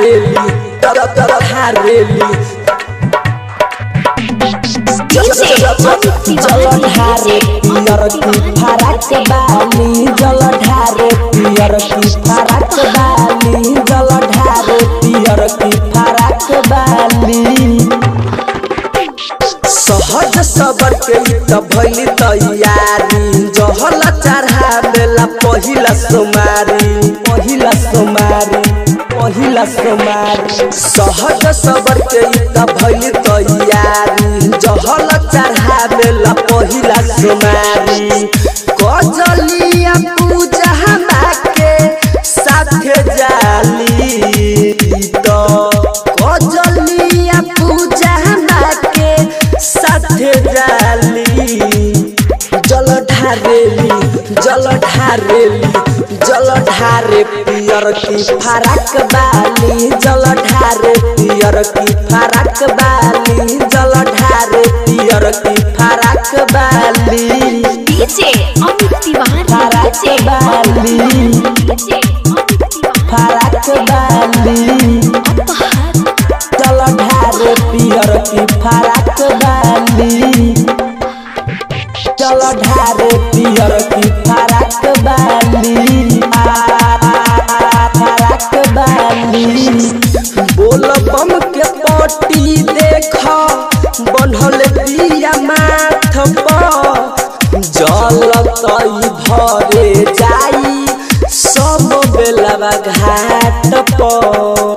ढारेली तर तर ढारेली जल ढारे पियर की फरक बाली जल ढारे पियर की फरक बाली जल ढारे पियर की फरक बाली सहज सबर के त भइली तैयारी जहल चढ़ावेला पहिला सोमारी पहिला सोमारी पहिला सोमारी सहज सबर के त भइली तैयारी जहल चढ़ावेला पहिला सोमारी कजलिया पूजा के साथे जाली तो कजलिया पूजा के साथे जाली जल ढारेली जल ढारेली जल ढारे पियर की फरक बाली जल ढारे पियर की फरक बाली जल ढारे पियर की फरक बाली डीजे अमित तिवारी फरक डीजे बाली डीजे अमित तिवारी फरक बाली अपहर चल ढारे पियर की फरक बाली चल ढारे पियर की फरक बाली आ, फरक बाली बोल बम के पटी देख बनल पिया माथ पर जल तई भरे जाई सब बेलवा घाट पर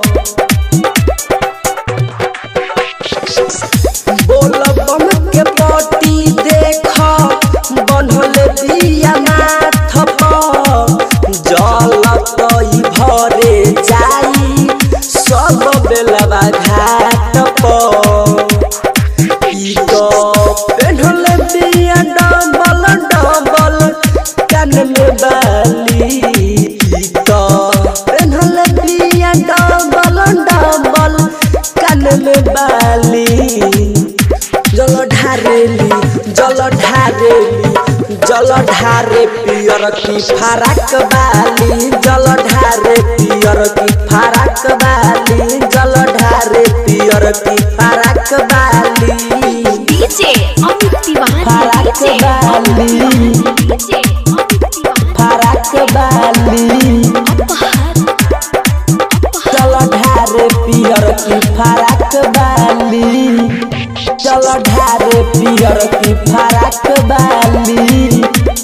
बोल बम के पटी देख बनल दिया माथ पर जल तई भरे जाई सब बेलवा घाट पर ई तो पेन्हल दिया डबल डबल कान में बाली ई तो पेन्हल दिया डबल डबल कान में बाली जल ढारेली जल ढारेली जल ढारे पियर की फरक बाली जल ढारे पियर की फरक बाली जल ढारे पियर की फरक बाली डीजे अमित तिवारी फरक डीजे बाली डीजे अमित तिवारी फरक बाली अपहर चल ढारे पियर की फरक बाली चल ढारे पियर की फरक बाली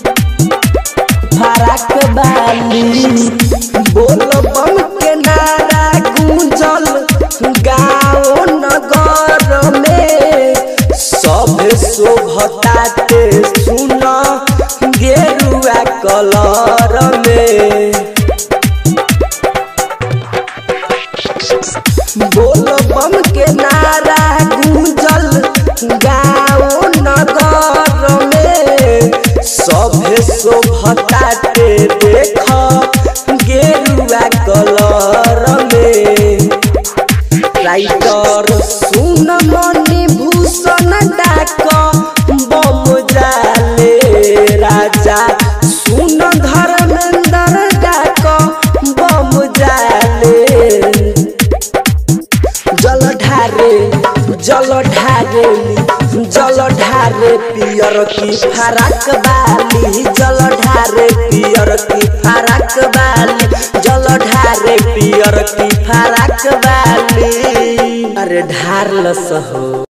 फरक बाली बोल बम के नारा गूंजल गाँव नगर में सब शोभताते सुन गेरुआ कलर में बोल बम के नारा गूंजल गाँव नगर में सभे शोभताते देख गेरुआ कलर में राइटर सुन मणि भूषण डाक बम जाले राजा सुन धर्मेंद्र डाक बम जाले जल ढारे जल ढारे जल ढारे पियर की फरक बाली जल ढारे पियर की फरक बाली जल ढारे पियर की फरक बाली अरे ढार लस हो